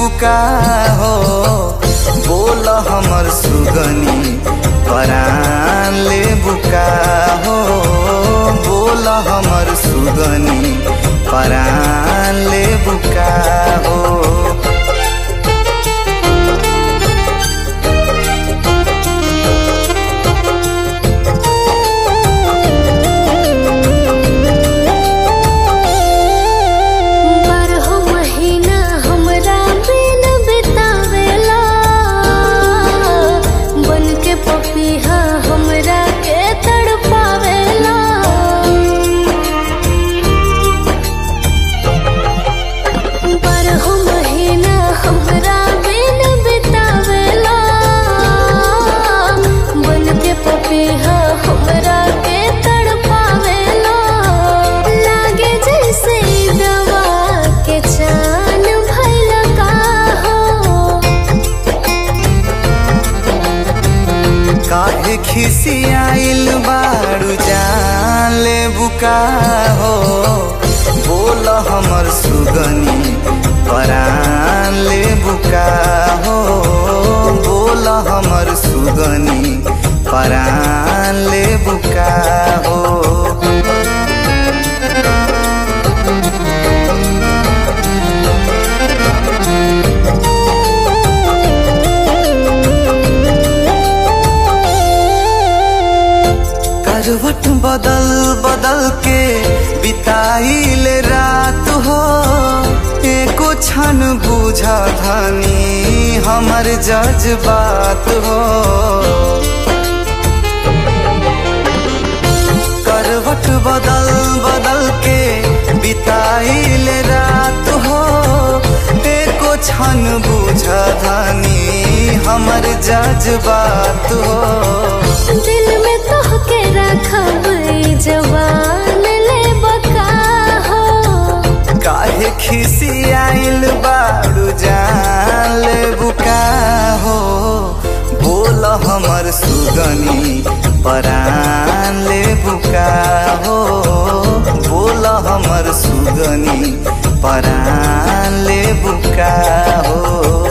बुका हो बोल हमर सुगनी परान ले बुका हो बोल हमर सुगनी परान ले बुका हो बारहो महीना हमरा बिन बितावेला बन के पपीहा हमरा के तड़पावेला बारहो महीना हमरा बिन बितावेला बन के पपीहा हमरा के तड़पावेला लागे जैसे दवा के चान भइल का हो काहे खिसियाइल बारू जान ले बुका हो बोल हमर सुगनी परान ले बुका हो बोल हमर सुगनी परान ले बुका हो करवट बदल बदल के बिताइल रात हो एको क्षण बुझ धनी हमर जज्बात हो करवट बदल बदल के बिताइल रात हो एको क्षण बुझ धनी हमर जज्बात हो दिल में तोहके रखब ई जवान ले बका हो काहे खिसियाइल बारू जान ले बुका हो बोल हमर सुगनी परान ले बुका हो बोल हमर सुगनी परान ले बुका हो